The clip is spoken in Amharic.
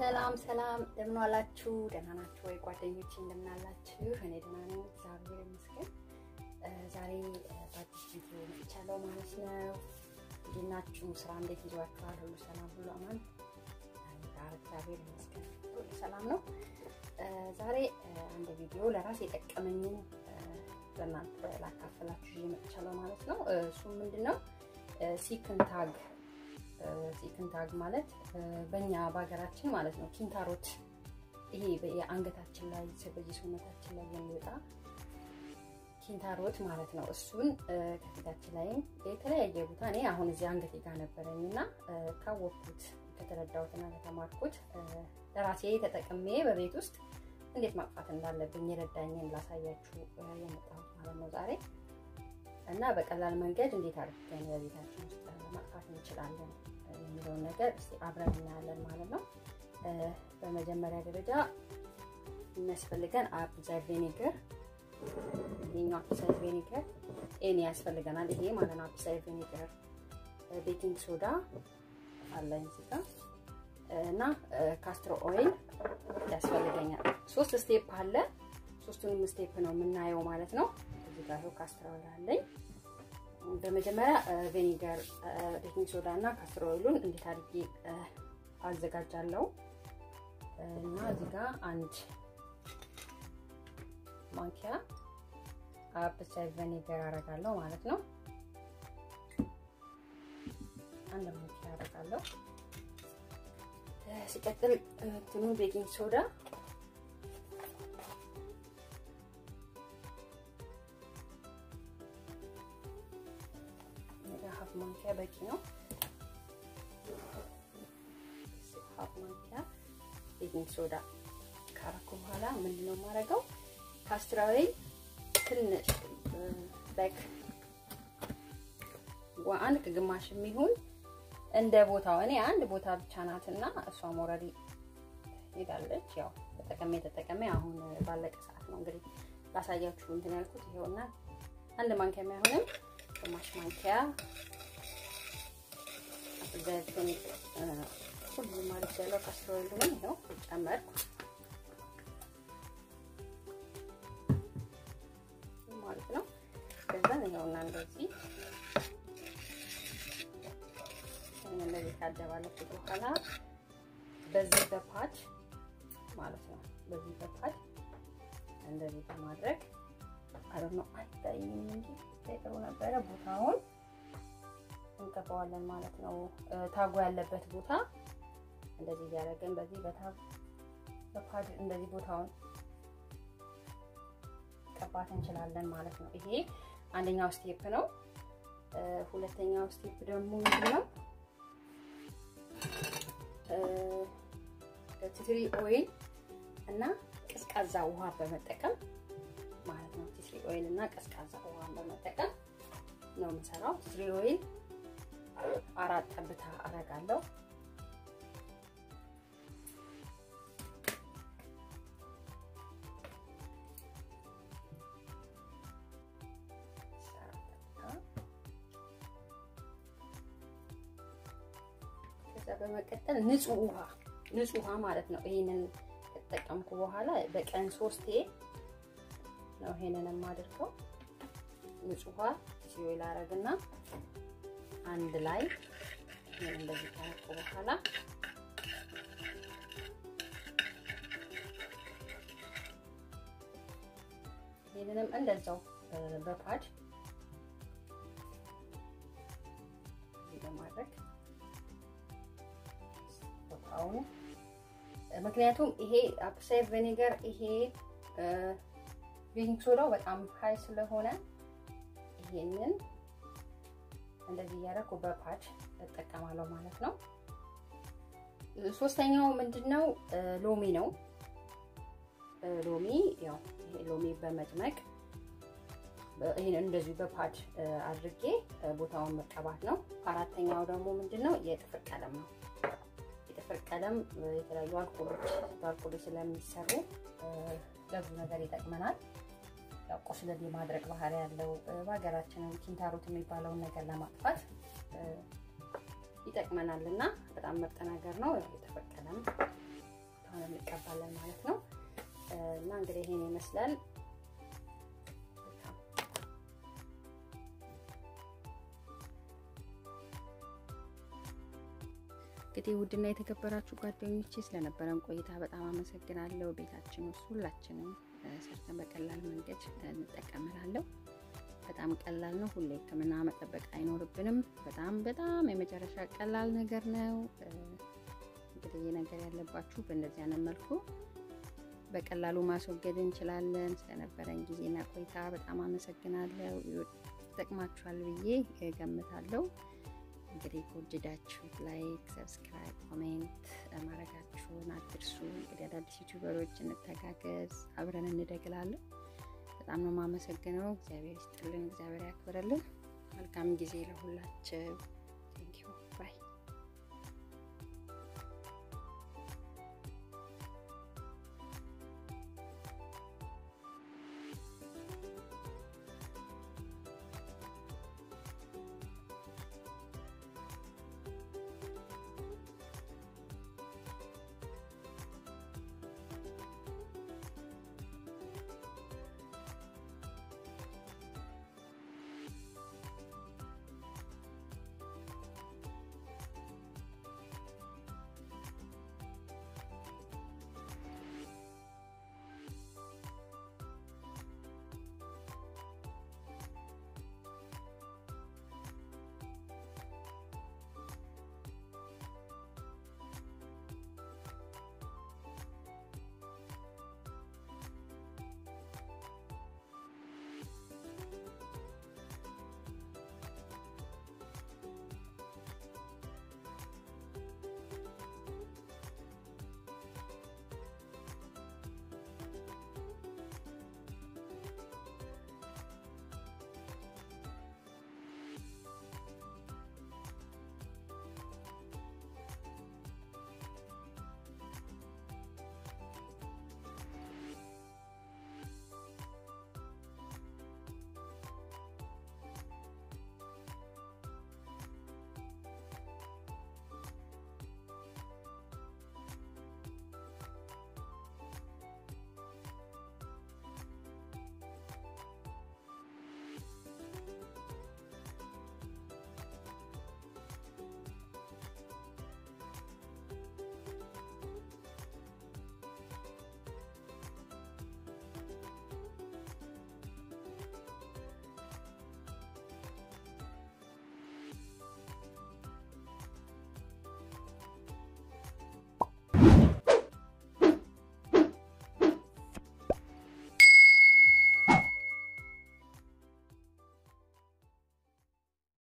ሰላም ሰላም፣ እንደምን ዋላችሁ? ደህና ናችሁ ወይ ጓደኞች? እንደምን አላችሁ? እኔ ደህና ነኝ፣ እግዚአብሔር ይመስገን። ዛሬ በአዲስ ቪዲዮ መጥቻለሁ ማለት ነው። እንዴት ናችሁ? ስራ እንዴት ይዟችኋል? ሁሉ ሰላም፣ ሁሉ አማን? ጋር እግዚአብሔር ይመስገን ሁሉ ሰላም ነው። ዛሬ አንድ ቪዲዮ ለራስ የጠቀመኝን ለእናንተ ላካፈላችሁ ይዤ መጥቻለሁ ማለት ነው። እሱ ምንድን ነው? ሲክንታግ ሲክንታግ ማለት በእኛ በሀገራችን ማለት ነው ኪንታሮት፣ ይሄ የአንገታችን ላይ በዚህ ሰውነታችን ላይ የሚወጣ ኪንታሮት ማለት ነው። እሱን ከፊታችን ላይም የተለያየ ቦታ እኔ አሁን እዚህ አንገቴ ጋር ነበረኝ እና ካወቅኩት ከተረዳሁትና ከተማርኩት ለራሴ ተጠቅሜ በቤት ውስጥ እንዴት ማጥፋት እንዳለብኝ የረዳኝን ላሳያችሁ የመጣሁት ማለት ነው ዛሬ እና በቀላል መንገድ እንዴት አድርገን በቤታችን ውስጥ ማጥፋት እንችላለን የሚለውን ነገር እስቲ አብረን እናያለን ማለት ነው። በመጀመሪያ ደረጃ የሚያስፈልገን አፕሳይድ ቬኒገር፣ ይሄኛው አፕሳይድ ቬኒገር ኤኒ ያስፈልገናል። ይሄ ማለት ነው አፕሳይድ ቬኒገር፣ ቤኪንግ ሶዳ አለኝ እዚህ ጋር እና ካስትሮ ኦይል ያስፈልገኛል። ሶስት ስቴፕ አለ። ሶስቱንም ስቴፕ ነው የምናየው ማለት ነው። እዚህ ጋር ይኸው ካስትሮ ኦይል አለኝ። በመጀመሪያ ቬኒገር፣ ቤኪንግ ሶዳ እና ካስትሮ ኦይሉን እንዴት አድርጌ አዘጋጃለሁ እና እዚህ ጋር አንድ ማንኪያ አፕሳይድ ቬኒገር አደርጋለሁ ማለት ነው። አንድ ማንኪያ አደርጋለሁ። ሲቀጥል እንትኑ ቤኪንግ ሶዳ ሀፍ ማንኪያ በቂ ነው። ሀፍ ማንኪያ ቤኪንግ ሶዳ ካረኩ በኋላ ምንድን ነው የማደርገው? ካስትራዊ ትንሽ ላይክ አንድ ከግማሽ የሚሆን እንደ ቦታው እኔ አንድ ቦታ ብቻ ናትና እሷም ኦልሬዲ ሄዳለች። ያው ተጠቀሜ ተጠቀሜ አሁን ባለቀ ሰዓት ነው እንግዲህ ላሳያችሁ እንትን ያልኩት ይኸውና አንድ ማንኪያ የሚሆንም ግማሽ ማንኪያ ዘይቱን ሁሉም ማለት ያለው ካስትሮይሉን ይኸው ጨመርኩ ማለት ነው። ከዛ ይኸውና እንደዚህ እንደዚህ ካደባለኩት በኋላ በዚህ በፓድ ማለት ነው። በዚህ በፓድ እንደዚህ በማድረግ አረብ ነው አይታይም እንጂ ጥሩ ነበረ። ቦታውን እንቀባዋለን ማለት ነው። ታጉ ያለበት ቦታ እንደዚህ እያደረግን በዚህ በታግ በፓድ እንደዚህ ቦታውን ቀባት እንችላለን ማለት ነው። ይሄ አንደኛው ስቴፕ ነው። ሁለተኛው ስቴፕ ደግሞ ምንድን ነው? ቲትሪ ኦይል እና ቀዝቃዛ ውሃ በመጠቀም ማለት ነው። ቲትሪ ኦይል እና ቀዝቃዛ ውሃ በመጠቀም ነው የምሰራው። ቲትሪ ኦይል አራት ጠብታ አረጋለሁ። ከዛ በመቀጠል ንጹህ ውሃ ንጹህ ውሃ ማለት ነው። ይሄንን ከተጠቀምኩ በኋላ በቀን ሶስቴ ነው ይሄንን የማደርገው። ንጹህ ውሃ ሲኦይል አረግና አንድ ላይ ይሄን እንደዚህ ካረኩ በኋላ ይሄንንም እንደዛው በፓድ በማድረግ ቦታውን ምክንያቱም ይሄ አፕሳይድ ቬኒገር ይሄ ቤኪንግ ሶዳው በጣም ሀይ ስለሆነ ይሄንን እንደዚህ እያደረኩ በፓድ እጠቀማለሁ ማለት ነው። ሶስተኛው ምንድን ነው? ሎሚ ነው። ሎሚ ያው ይሄ ሎሚ በመጭመቅ ይሄን እንደዚሁ በፓድ አድርጌ ቦታውን መቀባት ነው። አራተኛው ደግሞ ምንድን ነው? የጥፍር ቀለም ነው። የጥፍር ቀለም የተለያዩ አልኮሎች በአልኮሎች ስለሚሰሩ ለብዙ ነገር ይጠቅመናል። ያው ቁስለት የማድረቅ ባህሪ ያለው በሀገራችንም ኪንታሮት የሚባለውን ነገር ለማጥፋት ይጠቅመናል እና በጣም ምርጥ ነገር ነው። የጥፍር ቀለም እንቀባለን ማለት ነው። እና እንግዲህ ይሄን ይመስላል። እንግዲህ ውድና የተከበራችሁ ጓደኞቼ ስለነበረን ቆይታ በጣም አመሰግናለሁ። ቤታችን ውስጥ ሁላችንም ሰርተን በቀላል መንገድ እንጠቀምላለሁ። በጣም ቀላል ነው። ሁሌ ሕክምና መጠበቅ አይኖርብንም። በጣም በጣም የመጨረሻ ቀላል ነገር ነው። እንግዲህ ይህ ነገር ያለባችሁ በእንደዚህ አይነት መልኩ በቀላሉ ማስወገድ እንችላለን። ስለነበረን ጊዜና ቆይታ በጣም አመሰግናለሁ። ይጠቅማችኋል ብዬ ገምታለሁ። እንግዲህ ከወደዳችሁት ላይክ፣ ሰብስክራይብ፣ ኮሜንት ማድረጋችሁን አትርሱ። እንግዲህ አዳዲስ ዩቲዩበሮች እንተጋገዝ፣ አብረን እንደግላለን። በጣም ነው የማመሰግነው። እግዚአብሔር ይስጥልን፣ እግዚአብሔር ያክብረልን። መልካም ጊዜ ለሁላችሁ።